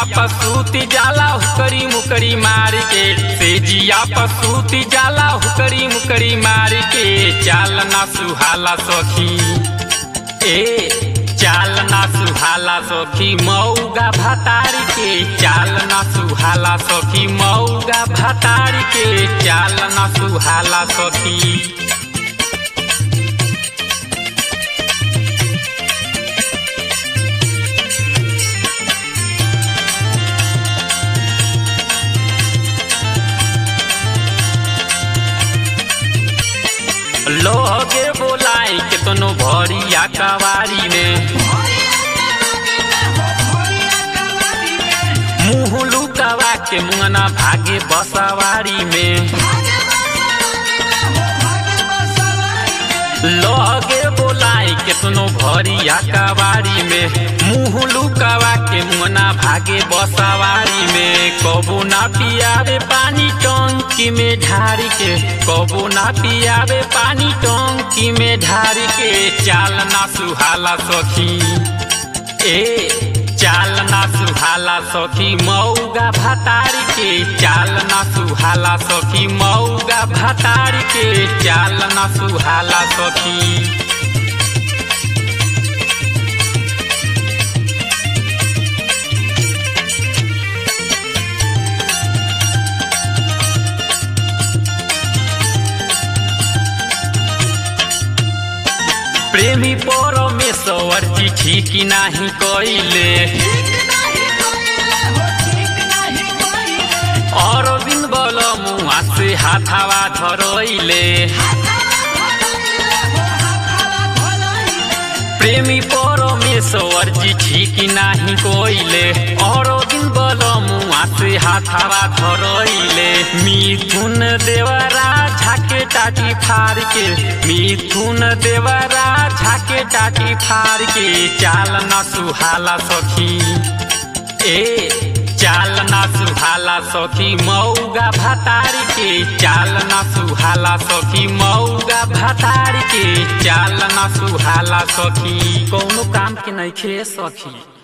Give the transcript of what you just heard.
पसूती जाला हुकरी मुकरी मार के सेजिया पसूती जाला हुकरी मुकरी मार के चाल ना सुहाला सखी ए चाल ना सुहाला सखी मऊगा भतार के चाल ना सुहाला सखी मऊगा भतार के चाल ना सुहाला सखी लोगे बोलाई के तनो भरिया कवारी में मुँह लुकावा के मुंगना भागे बसवारी में लगे बोलाई के तनो भरिया कवारी में मुँह लुकावा के मुंगना भागे बसवारी में कबो ना पियावे पानी टंकी में ढारी के कबो ना पियावे पानी टंकी में ढारी के चाल ना सुहाला सखी ए चाल ना सुहाला सखी मऊगा भतार के चाल ना सुहाला सखी मऊगा भतार के चाल ना सुहाला सखी प्रेमी परमेश्वर चिठी की नाही कइले अरविंद बल मुआ से हाथावा धरइले प्रेमी परमेश्वर चिठी की नाही कइले अरविंद बल मुआ से हाथावा धरइले मिथुन देवरा झाके टाटी फार के मिथुन देवरा झाके टाटी फार के चाल ना सुहाला सखी ए चाल ना सुहाला सखी मऊगा भतार के चाल ना सुहाला सखी मऊगा भतार के चाल ना सुहाला सखी कौनो काम के नहीं खे सखी